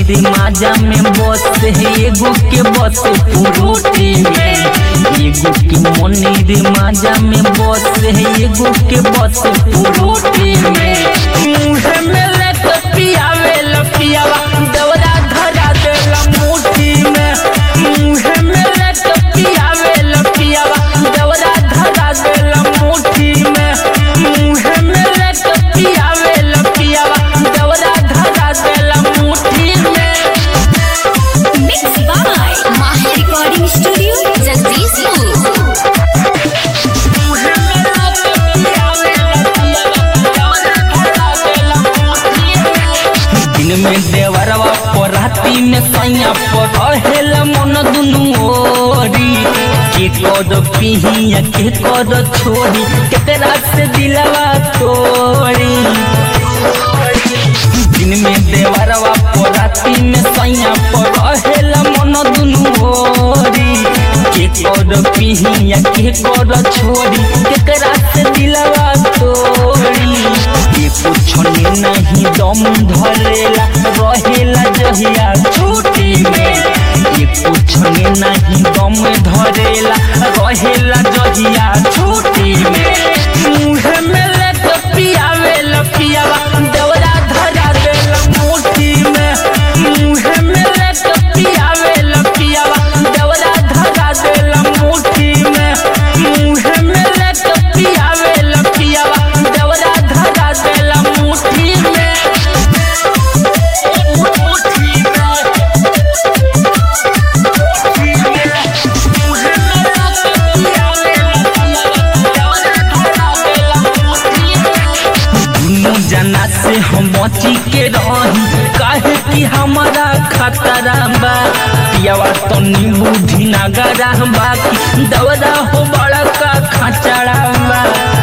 रे माजा में बस है एगो के बस पुरोटी में एगो के मनी रे माजा में बस है एगो के बस पुरोटी में मुँह में लेत पियावे लपियावा दवरा धरा देला मुट्ठी में मुँह में लेत पियावे लपियावा दवरा धरा देला मुट्ठी में मुँह में लेत पियावे लपियावा दवरा धरा देला मुट्ठी में Mixed by Mahi Recording Studio, Jagdishpur. दिन में देवरवा पर राती में सैया पर रहेल मन दुनू ओरी के कद पिहिया के कद छोड़ी केतरा से दिलवा तोड़ी दिन में देवरवा पर राती में सैया पर रहेल मन दुनू ओरी के कद पिहिया के कद छोड़ी केतरा से दिलवा तोड़ी ये कुछ नहीं दम धरेला रहेला जहिया छुट्टी में ये कुछ नहीं दम धरेला रहेला जहिया छुट्टी में मुँह में लेत पियावे लपियावा दवरा धरा देला मुट्ठी में मुँह में लेत पियावे लपियावा दवरा धरा देला मुट्ठी में मुँह में लेत पियावे लपियावा दवरा धरा देला मुट्ठी में मुट्ठी में दुनू जना से हम बची के रही काहे कि हमारा खतरा बा पियावा तो नींबू ढिनागरा बाकी दवरा हो बड़ा का खचड़ा बा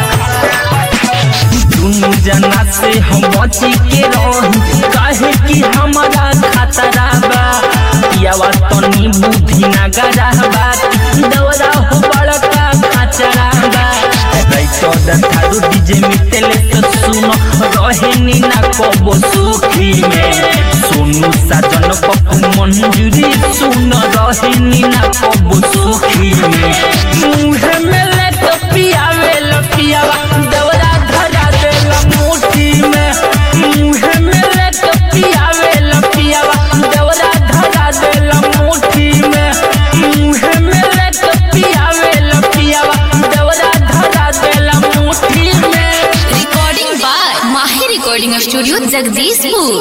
दुनू जना से हम बची के रही काहे कि हमारा खतरा बा पियावा तो नींबू ढिनागरा बाकी दवरा हो बड़ा का खचड़ा बा राइटर थारू डीजे मितेले तो सुनो रहेनी ना कबो सुखी में सोनू साजन पप्पू मंजूरी सुनो रहेनी ना कबो सुखी में मुँह में ले तो पियावे लपियावा दवरा धरा देला मुट्ठी में मुँह में ले तो पियावे लपियावा दवरा धरा देला मुट्ठी में मुँह में ले तो पियावे लपियावा दवरा धरा देला मुट्ठी में Recording by Mahi Recording Studio, Jagdishpur.